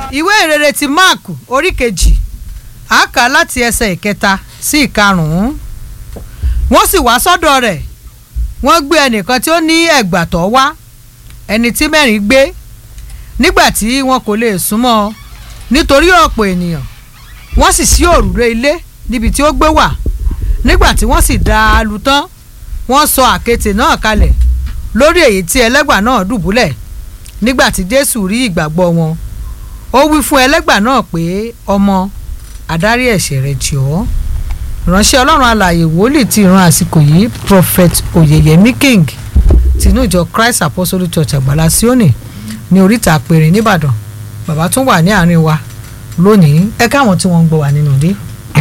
ìwé ìrere ti mark orí kejì a kà láti ẹsẹ̀ ìkẹta sí ìkarùn-ún wọ́n sì wá sọ́dọ̀ rẹ̀ wọ́n gbé ẹnìkan tí ó ní ẹ̀gbà tọ́ wá ẹni tí mẹ́rin gbé nígbà tí wọn kò lè súnmọ́ nítorí ọ̀pọ̀ ènìyàn wọ́n sì ṣí òrùlé ilé níbi tí ó gbé wà nígbà tí wọ́n sì dá a lù tán wọ́n sọ àkéte náà kalẹ̀ lórí èyí tí ẹlẹ́gbà náà dùbúlẹ̀ nígbà tí jésù rí ìgbàgbọ́ wọn ó wí fún ẹlẹ́gbà náà pé ọmọ àdárí ẹ̀ṣẹ̀ rẹ̀ jì ọ́ ìránṣẹ́ ọlọ́run alààyè wòlíì ti ìran àsìkò yìí prophet oyeyemi king tinú ìjọ christ apostolic church àgbàlá síónì ní oríta àpèrè nìbàdàn bàbá tún wà ní àárín wa lónìí ẹ káwọn tí wọ́n ń gbọ́ wà nínú ilé.